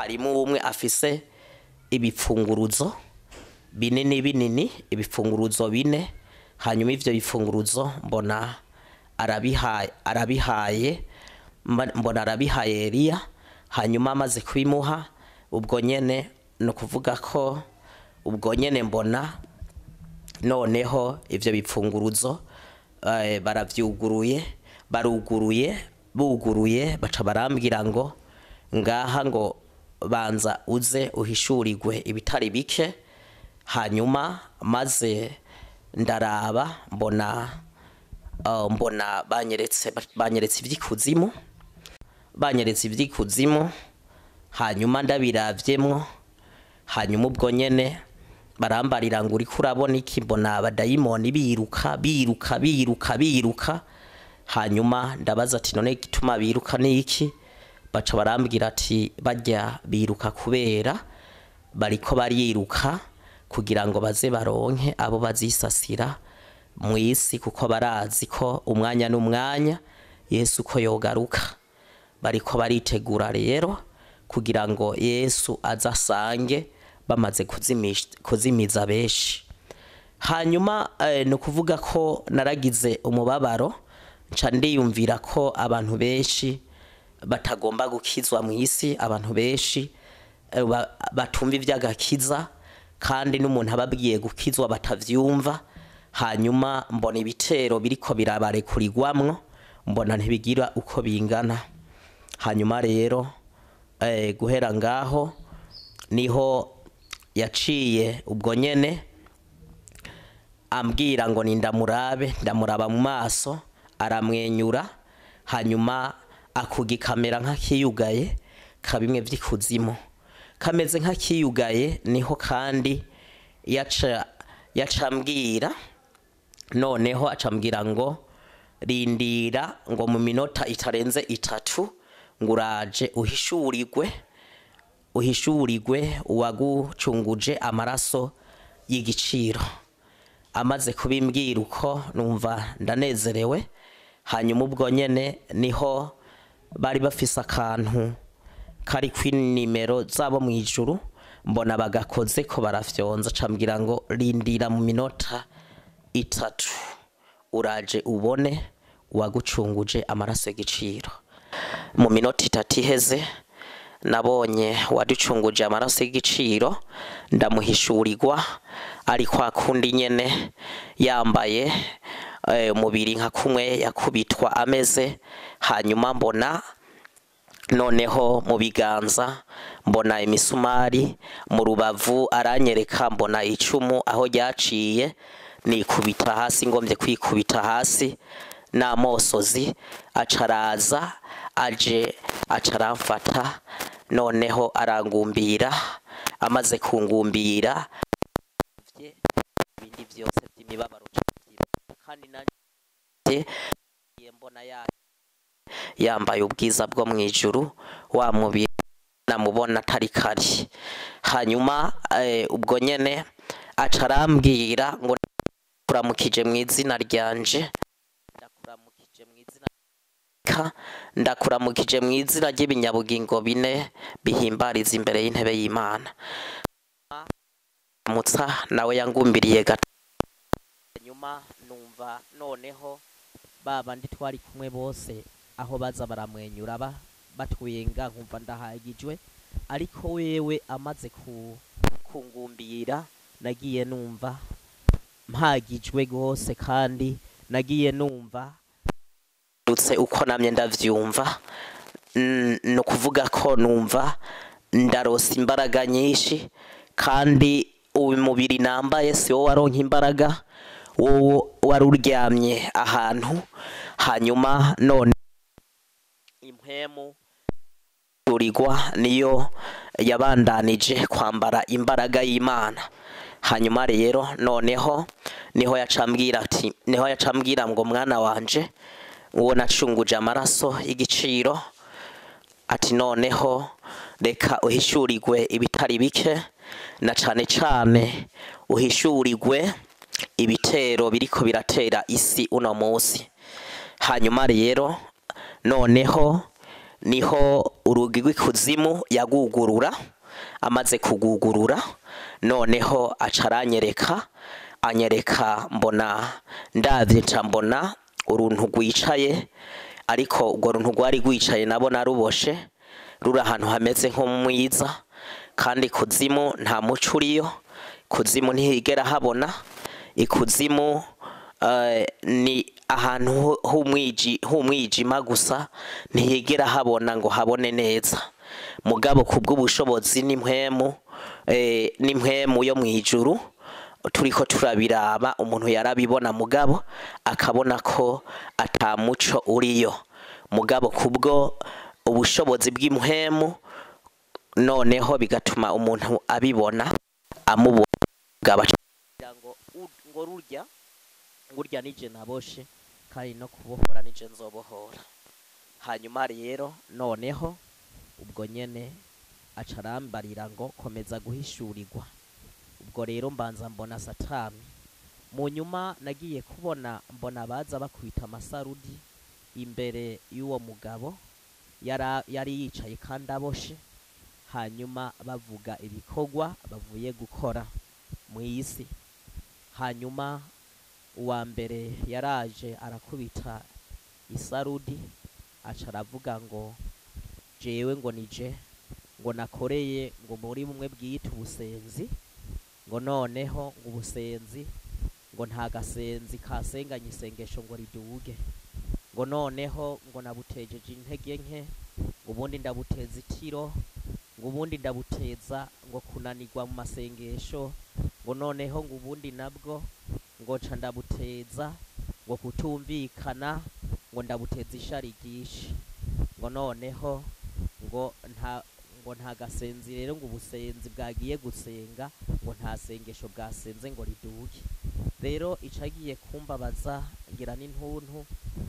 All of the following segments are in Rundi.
mwarimu umwe afise ibipfunguruzo binini binini ibipfunguruzo bine hanyuma ivyo bipfunguruzo mbona arabihaye arabihaye mba- mbona arabihaye Eliya hanyuma amaze kubimuha ubwo nyene ni ukuvuga ko ubwo nyene mbona noneho ivyo bipfunguruzo eh, baravyuguruye baruguruye buguruye baca barambwira ngo ngaha ngo banza uze uhishurirwe ibitari bike hanyuma maze ndaraba mbona uh, mbona banyeretse banyeretse ivy'ikuzimu banyeretse ivy'ikuzimu hanyuma ndabiravyemwo hanyuma ubwo nyene barambarira ngo uriko urabona iki mbona abadayimoni biruka biruka biruka biruka hanyuma ndabaza ati none igituma biruka ni iki baca barambwira ati bajya biruka kubera bariko bariruka kugira ngo baze baronke abo bazisasira mu isi kuko barazi ko umwanya n'umwanya yesu ko yogaruka bariko baritegura rero kugira ngo yesu aze asange bamaze kuzimisha- kuzimiza benshi hanyuma eh, ni ukuvuga ko naragize umubabaro nca ndiyumvira ko abantu benshi batagomba gukizwa mu isi abantu benshi eh, ba- batumva iby'agakiza kandi n'umuntu ababwiye gukizwa batavyumva hanyuma mbona ibitero biriko birabarekurirwamwo mbona ntibigira uko bingana hanyuma rero eh, guhera ngaho niho yaciye ubwo nyene ambwira ngo ni ndamurabe ndamuraba mu maso aramwenyura hanyuma akuga ikamera nk'akiyugaye kabimwe vy'ikuzimu kameze nk'akiyugaye niho kandi yaca yaca ambwira noneho acambwira ngo rindira ngo mu minota itarenze itatu ngo uraje uhishurirwe uhishurirwe uwagucunguje amaraso y'igiciro amaze kubimbwira uko numva ndanezerewe hanyuma ubwo nyene niho bari bafise akantu kari kw'inimero zabo mu ijuru mbona bagakoze ko barafyonza cambwira ngo rindira mu minota itatu uraje ubone uwagucunguje amaraso y'igiciro mu minota itatu iheze nabonye waducunguje amaraso y'igiciro ndamuhishurirwa ari kwa kundi nyene yambaye eh, umubiri nka kumwe yakubitwa ameze hanyuma mbona noneho mu biganza mbona imisumari mu rubavu aranyereka mbona icumu aho ryaciye nikubita hasi ngombye kwikubita hasi n'amosozi acaraza aje acaramfata noneho arangumbira amaze kungumbira vye ibindi vyose vy'imibabaro cavyibuka. kandi nanje mbona ya yambaye ubwiza bwo mu ijuru wa mubiri namubona atari kari hanyuma eh, ubwo nyene aca arambwira ngo ndakuramukije mu izina ryanje ndakuramukije mu izina ka ndakuramukije mu izina ry'ibinyabugingo bine bihimbariza imbere y'intebe y'imana mutsa nawe yangumbiriye gato nyuma numva noneho ba bandi twari kumwe bose aho baza baramwenyura ba batwenga nkumva ndahagijwe ariko wewe amaze ku kungumbira nagiye numva mpagijwe gose kandi nagiye numva ndutse uko namye ndavyumva Mm, ni ukuvuga ko numva ndarosa imbaraga nyinshi kandi uyu mubiri nambaye si wo waronka imbaraga wowe wari uryamye ahantu hanyuma none impwemu urigwa niyo yabandanije kwambara imbaraga y'imana hanyuma rero noneho niho yacambwira ati niho yacambwira ngo mwana wanje uwo nacunguje amaraso y'igiciro ati noneho reka uhishurirwe ibitari bike na cane cane uhishurirwe ibitero biriko biratera isi uno munsi hanyuma rero noneho niho urugi rw'ikuzimu yagugurura amaze kugugurura noneho aca aranyereka anyereka mbona ndavye nca mbona uruntu rwicaye ariko urwo runtu rwari rwicaye nabona ruboshe ruri ahantu hameze nko mwiza kandi kuzimu nta muco uriyo kuzimu ntihigera habona ikuzimu eh, ni ahantu hu- h'umwiji- h'umwijima gusa ntihigera habona ngo habone neza mugabo kubw'ubushobozi n'impwemu eh, n'impwemu yo mw'ijuru turiko turabiraba umuntu yarabibona mugabo akabona ko ata muco uriyo mugabo kubwo ubushobozi bw'impwemu noneho bigatuma umuntu abibona amubona bwaba kugira ngo u- ngo rurya ngurya nije naboshe kandi no kubohora nije nzobohora hanyuma rero noneho ubwo nyene aca arambarira ngo komeza guhishurirwa ubwo rero mbanza mbona satani mu nyuma nagiye kubona mbona baza bakubita amasarudi imbere y'uwo mugabo yara- yari yicaye kandi aboshe hanyuma bavuga ibikorwa bavuye gukora mu isi hanyuma uwa mbere yaraje arakubita isarudi aca aravuga ngo jewe ngo nije ngo nakoreye ngo muri bumwe bwiyita ubusenzi ngo noneho ngo ubusenzi ngo nta gasenzi kasenganye isengesho ngo riduge ngo noneho ngo nabutejeje intege nke ngo ubundi ndabuteza itiro ngo ubundi ndabuteza ngo kunanirwa mu masengesho ngo noneho ngo ubundi nabwo ngo nca ndabuteza ngo kutumvikana ngo ndabuteza ishari ryinshi ngo noneho ngo nta ngo nta gasenzi rero ngo ubusenzi bwagiye gusenga ngo nta sengesho bwasenze ngo riduke rero icagiye kumbabaza ngira n'intuntu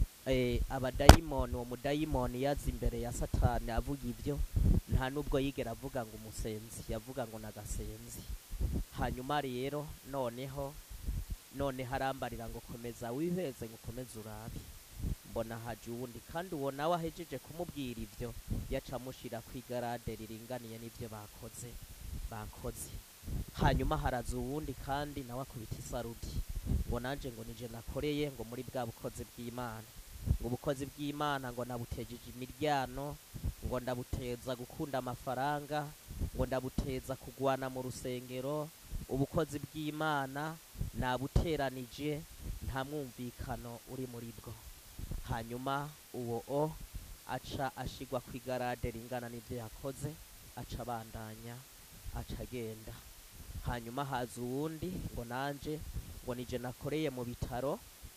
eh, abadayimoni uwo mudayimoni yaza imbere ya satani avuga ibyo nta nubwo yigera avuga ngo umusenzi yavuga ngo nagasenzi hanyuma rero noneho none harambarira ngo komeza wiheze ngo ukomeze urabe mbona haje uwundi kandi uwo nawe ahejeje kumubwira ibyo yaca amushira ku igarade riringaniye n'ibyo bakoze bakoze hanyuma haraza uwundi kandi nawe akubita isarudi ngo nanje ngo nije nakoreye ngo muri bwa bukozi bw'imana ngo ubukozi bw'imana ngo nabutejeje imiryano ngo ndabuteza gukunda amafaranga ngo ndabuteza kugwana mu rusengero ubukozi bw'imana nabuteranije nta mwumvikano uri muri bwo hanyuma uwo o aca ashigwa ku igarade ringana n'ibyo yakoze aca abandanya aca agenda hanyuma haza uwundi ngo nanje ngo nije nakoreye mu bitaro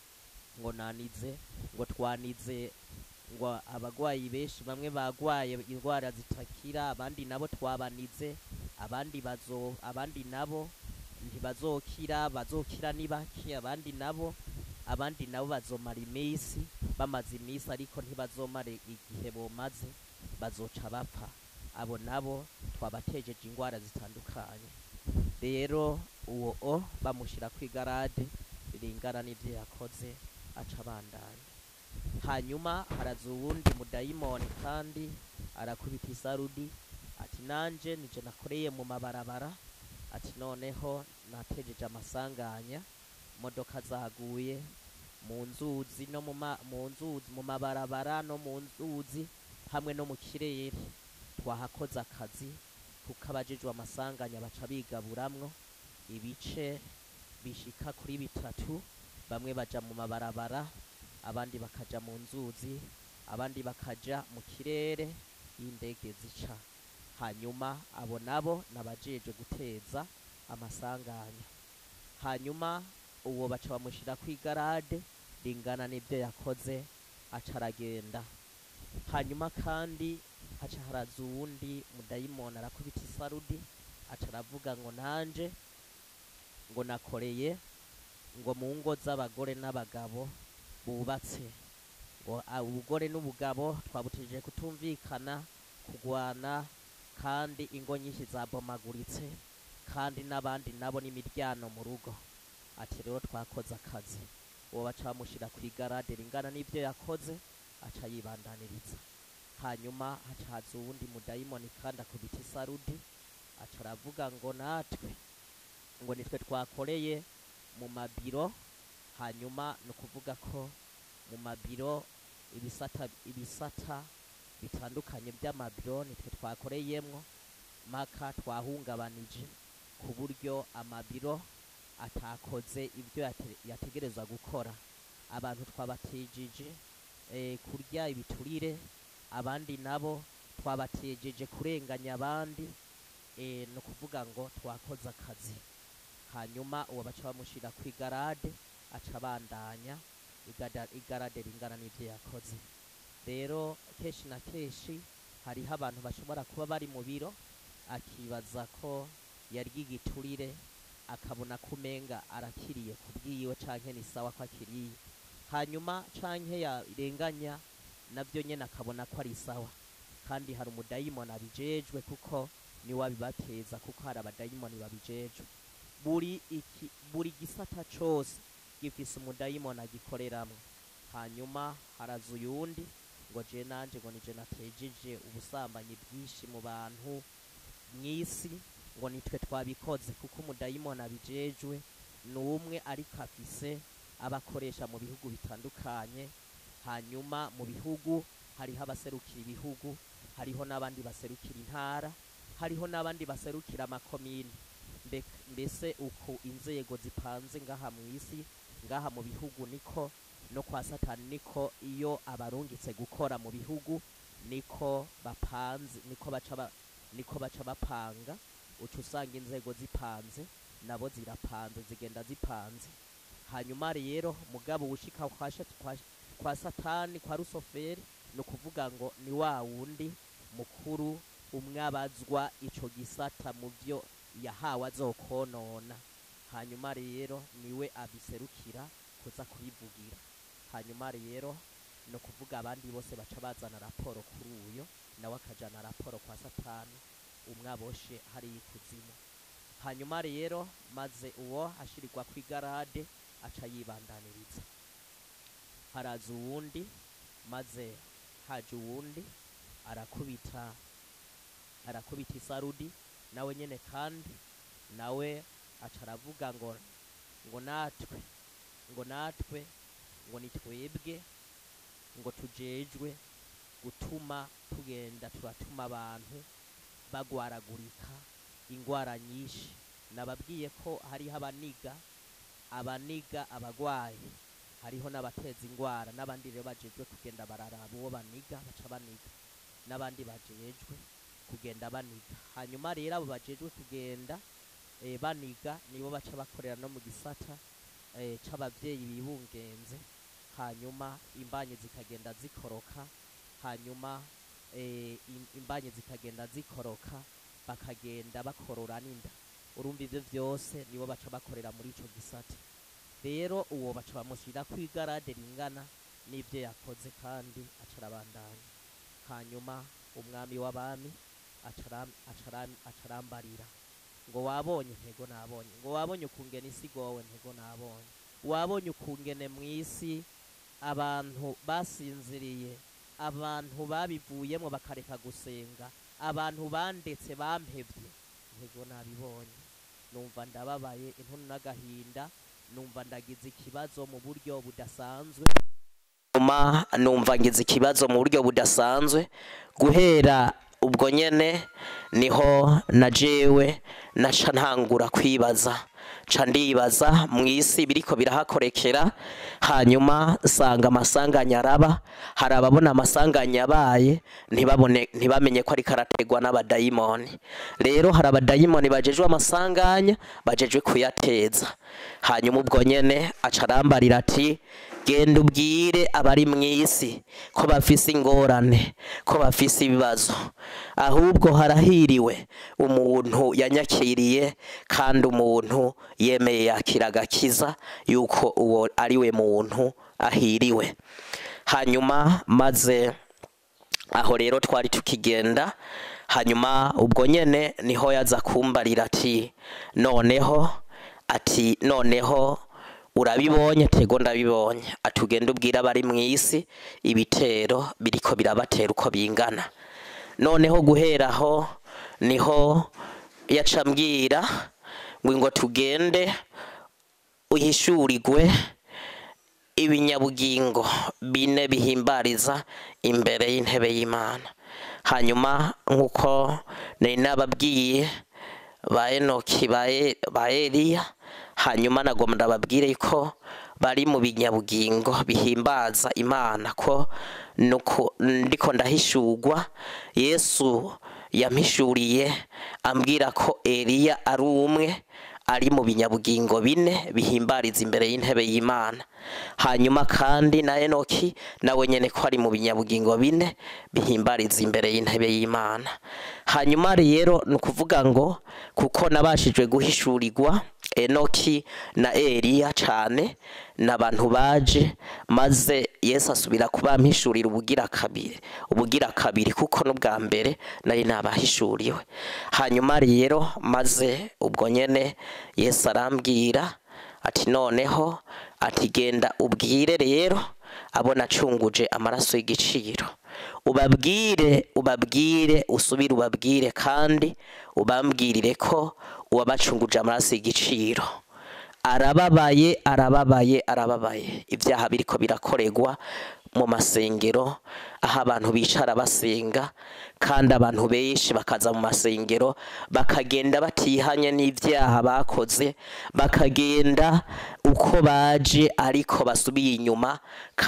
ngo nanize ngo twanize ngo abagwayi benshi bamwe bagwaye indwara zitakira abandi nabo twabanize abandi bazo abandi nabo ntibazokira bazokira ni bake abandi nabo abandi nabo bazomara iminsi bamaze iminsi ariko ntibazomare igihe bomaze bazoca bapfa abo nabo twabatejeje indwara zitandukanye rero uwo o bamushyira ku igarade ringana n'ibyo yakoze aca abandanya hanyuma haraza uwundi mudayimoni kandi arakubita isarudi ati nanje nije nakoreye mu mabarabara ati noneho natejeje amasanganya imodoka zaguye mu nzuzi no mu ma- mu nzuzi mu mabarabara no mu nzuzi hamwe no mu kirere twahakoze akazi kuko abajejwe amasanganya baca bigaburamwo ibice bishika kuri bitatu bamwe baja mu mabarabara abandi bakaja mu nzuzi abandi bakaja mu kirere y'indege zica hanyuma abo nabo nabajejwe guteza amasanganya hanyuma uwo baca bamushyira ku igarade ringana n'ibyo yakoze aca aragenda hanyuma kandi haca haraza uwundi mudayimoni arakubita isarudi aca aravuga ngo nanje ngo nakoreye ngo mu ngo z'abagore n'abagabo bubatse ngo a- ubugore n'ubugabo twabutejeje kutumvikana kugwana kandi ingo nyinshi zabomaguritse kandi n'abandi nabo n'imiryano mu rugo ati rero twakoze akazi uwo baca bamushyira ku igarade ringana n'ibyo yakoze aca yibandaniriza hanyuma haca haza uwundi mudayimoni kandi akubita isarudi aca aravuga ngo natwe ngo nitwe twakoreye mu mabiro hanyuma ni ukuvuga ko mu mabiro ibisata ibisata bitandukanye by'amabiro nitwe twakoreyemwo maka twahungabanije ku buryo amabiro atakoze ibyo yate- yategerezwa gukora abantu twabatijije eh, kurya ibiturire abandi nabo twabatejeje kurenganya abandi eh, ni ukuvuga ngo twakoze akazi hanyuma uwo baca bamushyira ku igarade aca abandanya igada- igarade ringana n'ibyo yakoze rero kenshi na kenshi hariho abantu bashobora kuba bari mu biro akibaza ko yarya igiturire akabona ko umenga arakiriye ku bwiwe canke ni sawa ko akiriye hanyuma canke yarenganya nabyo nyene akabona ko ari sawa kandi hari umudayimoni abijejwe kuko niwe abibateza kuko hari abadayimoni babijejwe buri iki buri gisata cose gifise umudayimoni agikoreramwo hanyuma haraza uyundi ngo je nanje ngo nije natejeje ubusambanyi bwinshi mu bantu mw'isi ngo nitwe twabikoze kuko umudayimoni abijejwe ni umwe ariko afise abakoresha mu bihugu bitandukanye hanyuma mu bihugu hariho abaserukira ibihugu hariho n'abandi baserukira intara hariho n'abandi baserukira amakomini Mbe- mbese uku inzego zipanze ngaha mu isi ngaha mu bihugu niko no kwa satani niko iyo abarungitse gukora mu bihugu niko bapanze niko baca ba, niko baca bapanga uca usanga inzego zipanze nabo zirapanze zigenda zipanze hanyuma rero mugabo ushika kwa, shat- kwa, kwa satani kwa rusoferi ni ukuvuga ngo ni wa wundi mukuru umwe abazwa ico gisata mu vyo yahawe azokonona hanyuma rero niwe abiserukira kuza kubivugira hanyuma rero ni ukuvuga abandi bose baca bazana raporo kuri uyo nawe akajana raporo kwa satani umwe aboshe hariya ikuzimu hanyuma rero maze uwo ashirirwa ku igarade aca yibandaniriza haraza uwundi maze haje uwundi arakubita arakubita isarudi nawe nyene kandi nawe aca aravuga ngo ngo natwe ngo natwe ngo ni twebwe ngo tujejwe gutuma tugenda turatuma abantu bagwaragurika ingwara nyinshi nababwiye ko hariho abaniga abaniga abagwayi hariho n'abateza ingwara n'abandi rero bajejwe kugenda bararaba uwo baniga baca baniga n'abandi bajejwe kugenda baniga hanyuma rero abo bajejwe kugenda eh, baniga nibo baca bakorera no mu gisata eh, c'abavyeyi bibungenze hanyuma imbanyi zikagenda zikoroka hanyuma eh, im- imbanyi zikagenda zikoroka bakagenda bakorora n'inda urumva ivyo vyose nibo baca bakorera muri ico gisata rero uwo baca bamushyira ku igarade ringana n'ibyo yakoze kandi aca arabandanya hanyuma umwami w'abami aca aram- aca aram- aca arambarira ngo wabonye ntego nabonye ngo wabonye ukungene isi igowe ntego nabonye wabonye ukungene mu isi abantu basinziriye abantu babivuyemo bakareka gusenga abantu bandetse bampevye ntego nabibonye numva ndababaye inkono n'agahinda numva ndagize ikibazo mu buryo budasanzwe nyuma numva ngize ikibazo mu buryo budasanzwe guhera ubwo nyene niho na jewe naca ntangura kwibaza ca ndibaza mu isi biriko birahakorekera hanyuma nsanga amasanganya araba hari ababona amasanganya yabaye ntibabone ntibamenye ko ariko arategwa n'abadayimoni rero hari abadayimoni bajejwe amasanganya bajejwe kuyateza hanyuma ubwo nyene aca arambarira ati genda ubwire abari mu isi ko bafise ingorane ko bafise ibibazo ahubwo harahiriwe umuntu yanyakiriye kandi umuntu yemeye yakira agakiza yuko uwo ari we muntu ahiriwe hanyuma maze aho rero twari tukigenda hanyuma ubwo nyene niho yaza kumbarira ati noneho ati noneho urabibonye tego ndabibonye atugenda ubwira abari mu isi ibitero biriko birabatera uko bingana noneho guheraho niho yaca ambwira ngo ngo tugende uhishurirwe ibinyabugingo bine bihimbariza imbere y'intebe y'imana hanyuma nk'uko nari nababwiye ba enoki ba E- ba eliya hanyuma nagomba ndababwire ko bari mu binyabugingo bihimbaza imana ko nuko ndiko ndahishurwa yesu yampishuriye ambwira ko eliya ari umwe ari mu binyabugingo bine bihimbariza imbere y'intebe y'imana hanyuma kandi na enoki nawe nyene ko ari mu binyabugingo bine bihimbariza imbere y'intebe y'imana hanyuma rero ni ukuvuga ngo kuko nabashijwe guhishurirwa enoki na eliya cane n'abantu baje maze yesu asubira kubampishurira ubugira kabiri ubugira kabiri kuko n'ubwa mbere nari nabahishuriwe hanyuma rero maze ubwo nyene yesu arambwira ati noneho ati genda ubwire rero abo nacunguje amaraso y'igiciro ubabwire ubabwire usubire ubabwire kandi ubambwirire ko uwabacunguje amaraso y'igiciro arababaye arababaye arababaye ibyaha biriko birakorerwa mu masengero aho abantu bicara basenga kandi abantu benshi bakaza mu masengero bakagenda batihanye n'ibyaha bakoze bakagenda uko baje ariko basubiye inyuma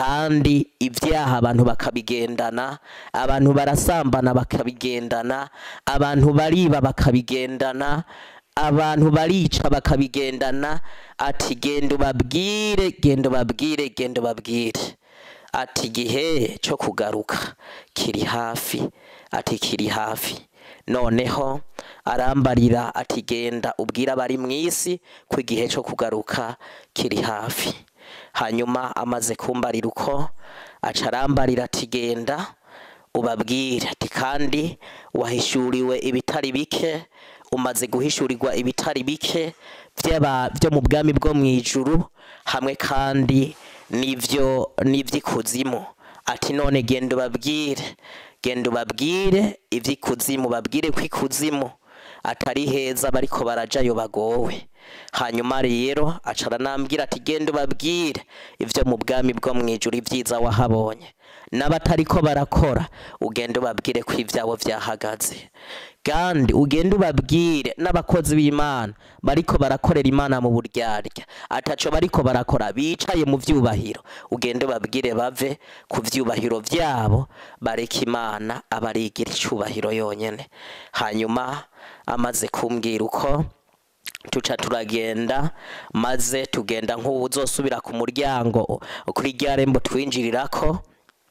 kandi ibyaha abantu bakabigendana abantu barasambana bakabigendana abantu bariba bakabigendana abantu barica bakabigendana ati genda ubabwire genda ubabwire genda ubabwire ati igihe cyo kugaruka kiri hafi ati kiri hafi noneho arambarira ati genda ubwire abari mu isi ko igihe cyo kugaruka kiri hafi hanyuma amaze kumbarira uko aca arambarira ati genda ubabwire ati kandi wahishuriwe ibitari bike umaze guhishurirwa ibitari bike by'aba- byo mu bwami bwo mu ijuru hamwe kandi n'ibyo n'iby'ikuzimu ati none genda ubabwire genda ubabwire iby'ikuzimu babwire ko ikuzimu atari heza bariko barajayo bagowe hanyuma rero aca aranambwira ati genda ubabwire ibyo mu bwami bwo mu ijuru ibyiza wahabonye n'abatariko barakora ugenda ubabwire ko ibyabo byahagaze kandi ugende ubabwire n'abakozi b'imana bariko barakorera imana mu buryarya ataco bariko barakora bicaye mu vyubahiro ugende ubabwire bave ku vyubahiro vyabo bareke imana abarigira icubahiro yonyene hanyuma amaze kumbwira uko tuca turagenda maze tugenda nk'uwuzosubira ku muryango kuri rya rembo twinjirirako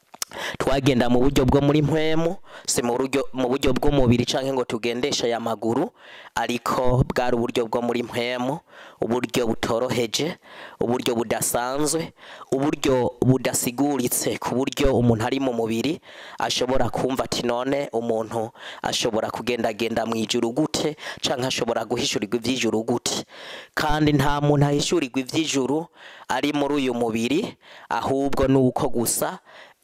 twagenda mu buryo bwo muri mpwemu si mu buryo mu buryo bw'umubiri canke ngo tugendeshe aya maguru ariko bwari uburyo bwo muri mpwemu uburyo butoroheje uburyo budasanzwe uburyo budasiguritse ku buryo umuntu ari mu mubiri ashobora kumva ati none umuntu ashobora kugendagenda mu ijuru gute canke ashobora guhishurirwa ivy'ijuru gute kandi nta muntu ahishurirwa ivy'ijuru ari muri uyu mubiri ahubwo ni uko gusa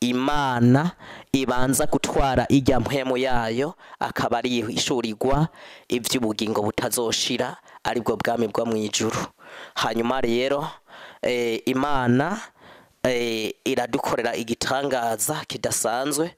imana ibanza gutwara ijya mpwemu yayo akaba ari ishurirwa iby'ubugingo butazoshira aribwo bwami bwo mu ijuru hanyuma rero eh, imana eh, iradukorera igitangaza kidasanzwe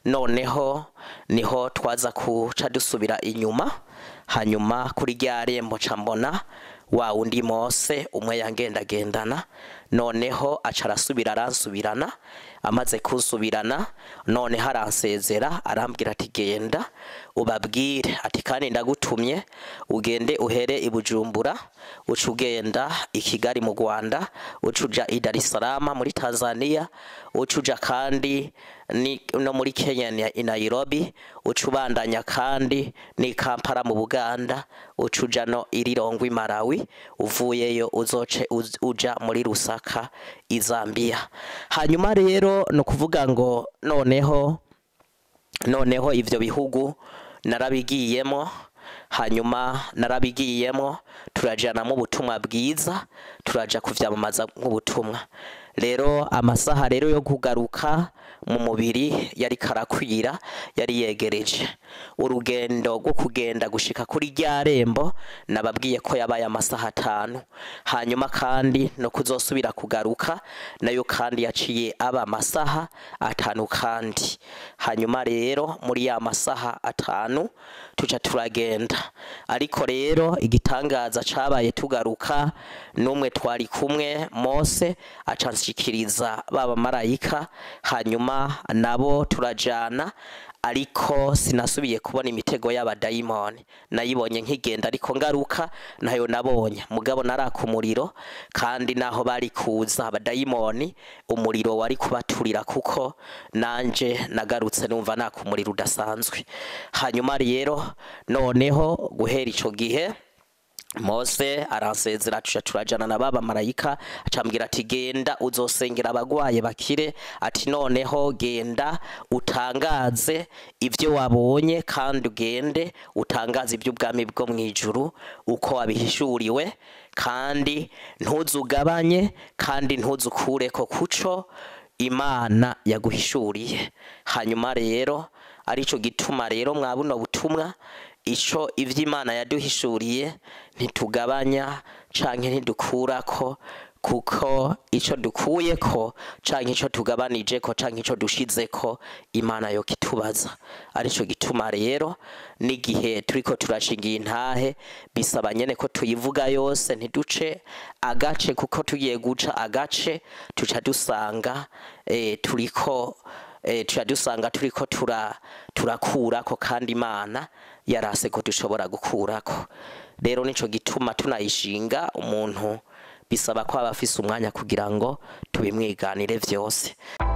noneho niho twaza kuca dusubira inyuma hanyuma kuri rya rembo ca mbona wa wundi mose umwe yangendagendana noneho aca arasubira aransubirana amaze kunsubirana noneho aransezera arambwira ati genda ubabwire ati kandi ndagutumye ugende uhere i bujumbura uca ugenda i kigali mu rwanda uca uja i dar es salaam muri tanzania uca uja kandi ni, no muri kenya ni- i nairobi uca ubandanya kandi ni kampala mu buganda uca uja no i rirongwe i malawi uvuyeyo uzoce uz- uja muri rusaka i zambia hanyuma rero ni ukuvuga ngo noneho noneho ivyo bihugu narabigiyemo hanyuma narabigiyemo turajanamo ubutumwa bwiza turaja kuvyamamaza nk'ubutumwa rero amasaha rero yo kugaruka mu mubiri yari karakwira yari yegereje urugendo rwo kugenda gushika kuri rya rembo nababwiye ko yabaye amasaha atanu hanyuma kandi no kuzosubira kugaruka nayo kandi yaciye aba amasaha atanu kandi hanyuma rero muri ya masaha atanu tuca turagenda ariko rero igitangaza cabaye tugaruka n'umwe twari kumwe mose acanshikiriza baba marayika hanyuma nabo turajana ariko sinasubiye kubona imitego y'abadayimoni nayibonye nkigenda ariko ngaruka nayo nabonye mugabo naraka umuriro kandi naho bari kuza abadayimoni umuriro wari kubaturira kuko nanje nagarutse numva naka umuriro udasanzwe hanyuma rero noneho guhera ico gihe mose aransezera tuja turajana na baba marayika acambwira ati genda uzosengera abagwaye bakire ati noneho genda utangaze ivyo wabonye kandi ugende utangaze ivy'ubwami bwo mw'ijuru uko wabihishuriwe kandi ntuzugabanye kandi ntuzukureko kuco imana yaguhishuriye hanyuma rero arico gituma rero mwa buno butumwa ico ivy'imana yaduhishuriye ntitugabanya canke ntidukurako kuko ico dukuyeko canke ico tugabanijeko canke ico dushizeko imana yo kitubaza arico gituma rero n'igihe turiko turashingira intahe bisaba nyene ko tuyivuga yose ntiduce agace kuko tugiye guca agace tuca dusanga eh, turiko eh, tuca dusanga turiko tura turakurako kandi imana yarase ko dushobora gukurako rero nico gituma tunayishinga umuntu bisaba ko aba afise umwanya kugira ngo tubimwiganire vyose